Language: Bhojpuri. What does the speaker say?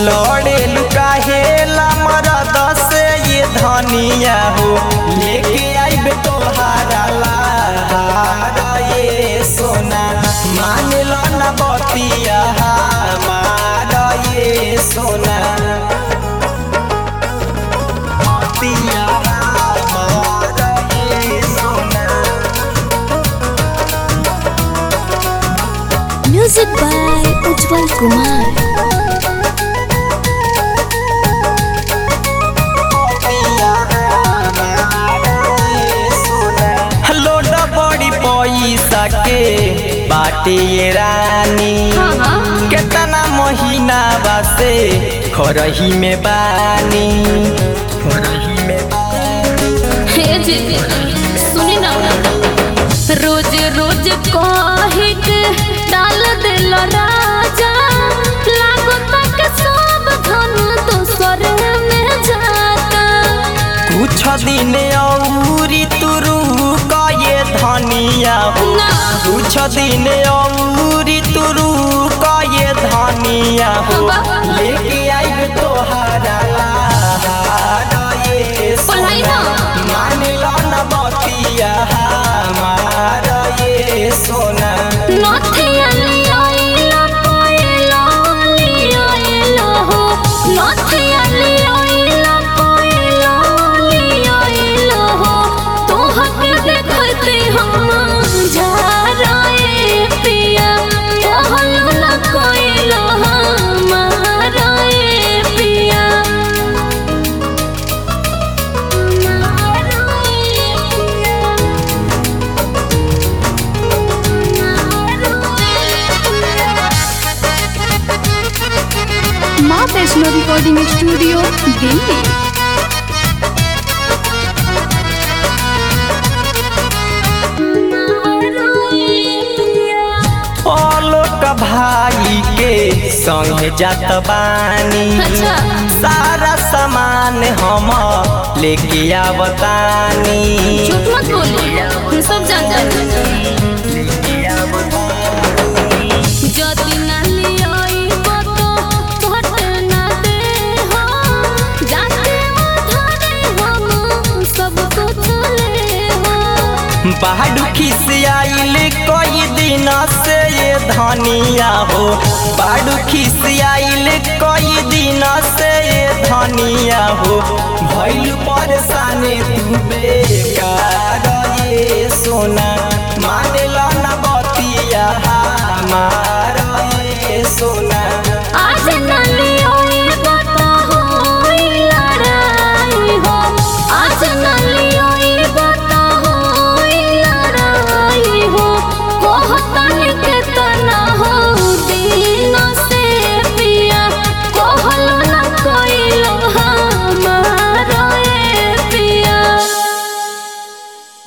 लड़े लुकाहेला मरद से ये धनिया हो लेके आइब तोहारा लहारा ये सोना मान लो न बतिया हमारा ये सोना बतिया हमारा ये सोना म्यूजिक बाय उज्जवल कुमार लोड बड़ी पैसा के बाटे ये रानी केतना महीना बासे खरही में बानी खरही में हे जी सुनी ना रोज रोज कहे के डाल दिल राजा लागो तक सब धन दोसर में जाता कुछ दिन औरी तुरु ये धनिया हो ना। कुछ दिन औरी तुरु ये धनिया हो बाबा। लेके आइब तोहारा लहारा ये पढ़ाई ना। मान लो न बतिया हमारा ये सोना नथिया लियाइला कोइला लियाइला हो नथिया लियाइला कोइला लियाइला हो तोहके देखते हम जाराए पिया कहलो न कोइला हमारा ए पिया हमारा ए पिया माँ वैष्णो रिकॉर्डिंग स्टूडियो दिल्ली आलोक भाई के संगे जात बानी अच्छा। सारा सामान हम लेके आवतानी झूठ मत बोलिए हम सब जान जाते যদি না লিয়াইব তো ঘটে না দে हो जाते उधारे हम सब कुछ ले हो बाडू खिसियाइल कई दिन से ये धनिया हो बाडू खिसियाइल कई दिन से ये धनिया हो भइल परेशान तू बेकार ये सोना मान लो न बतिया हमार